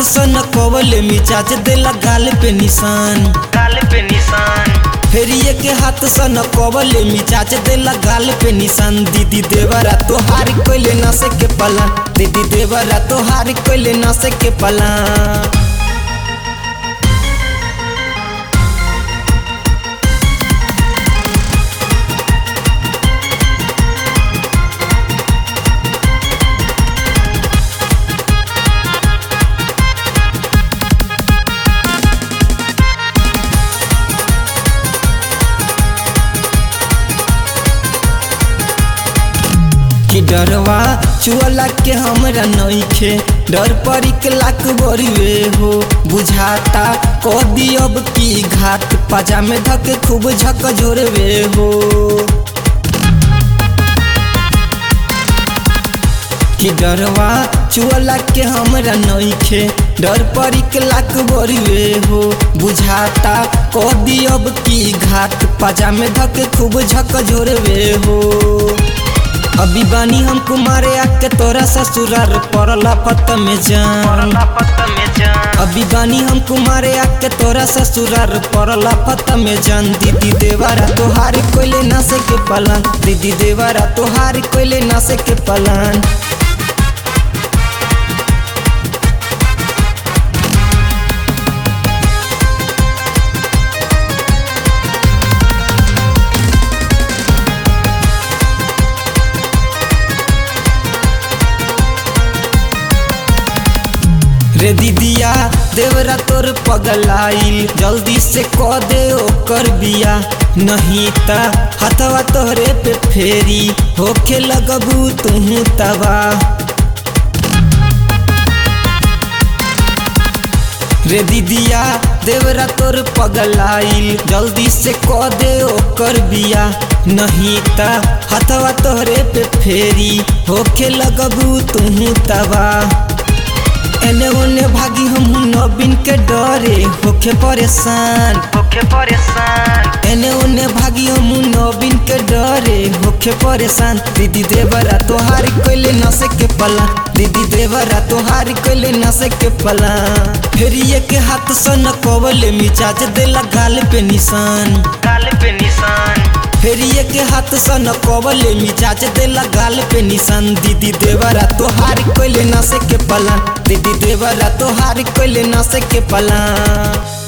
सन कवले मिजाज देला गाल पे निशान गाल पे निशान फेरिए के हाथ सन कवले मिजाज देला गाल पे निशान दीदी देवरा तोहार कोइले न से के पला दीदी देवरा तोहार कोइले न से के पला कि डरवा चुअला के हमरा नइखे डर परी के लाख बरिवे हो बुझाता कह दियब की घाट पाजा में धके खूब झक झोरवे हो कि डरवा चुअला के हमरा नइखे डर परी के लाख बरिवे हो बुझाता कह दियब की घाट पाजा में धके खूब झक झोरवे हो अभी बानी हम कुमारे आके तोरा ससुरार पड़ला पत में जान पड़ला पत में जान अभी बानी हम कुमारे आके तोरा ससुरार पड़ला पत में जान दीदी देवारा तोहार कोइले ना से के पलान दीदी देवारा तोहार कोइले ना से के पलान रे दीदिया देवरा तोर पगलाइल जल्दी से कह दे ओकर बिया नहीं ता हथवा तोहरे पे फेरी होके लगबू तुहू तबा रे दीदिया देवरा तोर पगलाइल जल्दी से कह दे ओकर बिया नहीं ता हथवा तोहरे पे फेरी होके लगबू तुहू तबा एने ओने भागी हम नबीन के डरे होके परेशान होके परेशान एने ओने भागी हम नबीन के डरे होके परेशान दीदी देवरा तोहार कोइले न से के पला दीदी देवरा तोहार कोइले न से के पला फेरिए के हाथ सन कवले मिजाज देला गाल पे निशान गाल पे निशान फेरिए के हाथ सन कवले मिजाज देला गाल पे निशान दीदी देवरा तोहार कोइले न से के पला दीदी देवरा तोहार कोइले न से के पला